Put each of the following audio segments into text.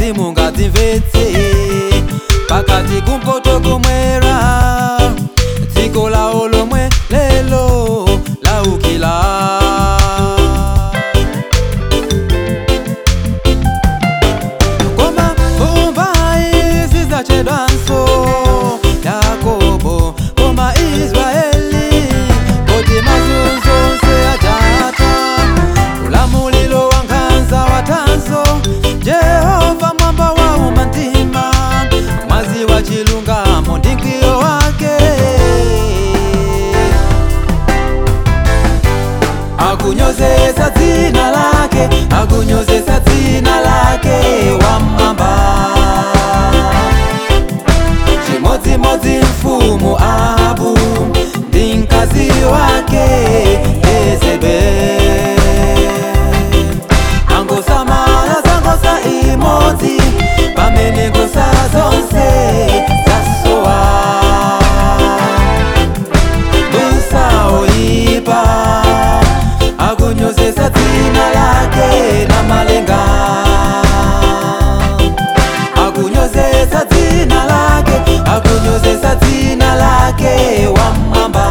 imodzi mungadzimvetse pakati kumpoto kumwera dziko lawo lomwe lelo laukila koma mumbai zidzachedwanso yakobo koma israeli koti mazunzo onse ajata ulamulilo wa nkhanza watanso jehova mwamba wa umantima mwazi wa chilungamo ndi mkwiyo wake akunyozesa dzina lake akunyozesa dzina lake wamwamba chimodzimodzi mfumu ahabu ndi mkazi wake yezebeli angosamala za ngosa imodzi pamene ngosa zonse zasowa musaoipa akunyozesa dzina lake na malenga akunyozesa dzina lake akunyozesa dzina lake wamwamba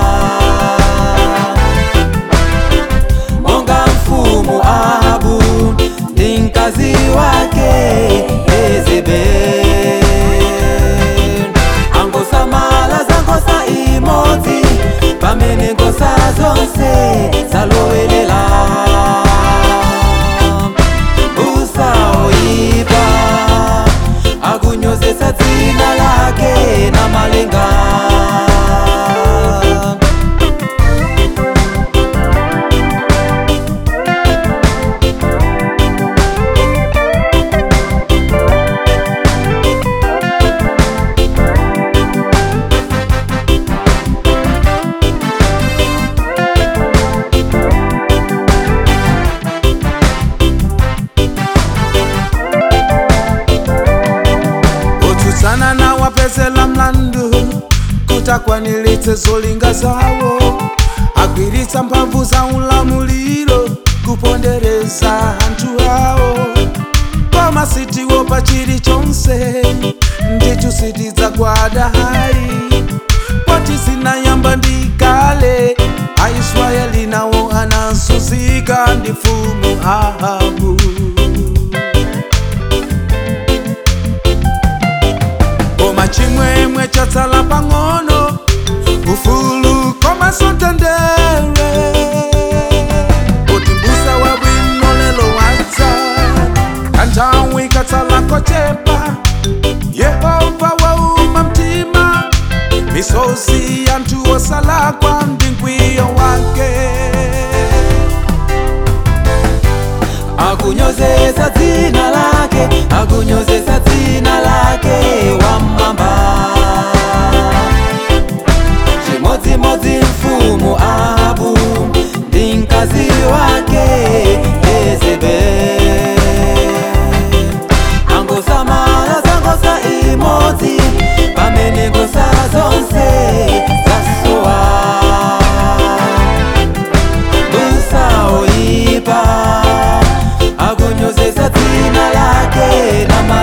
monga mfumu ahabu ndi mkazi wake yezebeli angosamala za ngosa imodzi pamene ngosa zonse zalowelela usaoipa akunyozesa dzina lake na malenga kutsutsana na wapezela mlandu kutakwaniritse zolinga zawo agwiritsa mphamvu za ulamuliro kupondereza anthu awo koma sitiwo pa chilichonse ndicho sitidzagwada hayi poti zinayamba ndi kale aisraeli nawo anazunzika ndi mfumu ahabu koma chimwemwe chatsala pang'ono ufulu koma sontendere kuti mbusa wabwino lelo wadza kanthawi katsala kochepa yehova wauma mtima misozi yanthu osalakwa ndi mkwiyo wake akunyozesa dzina lake akunyozesa dzina lake wamwamba chimodzimodzi mfumu ahabu ndi mkazi wake yezebeli angosamala za ngosa imodzi pamene ngosa zonse zasowa musaoipa akunyozesa dzina lake na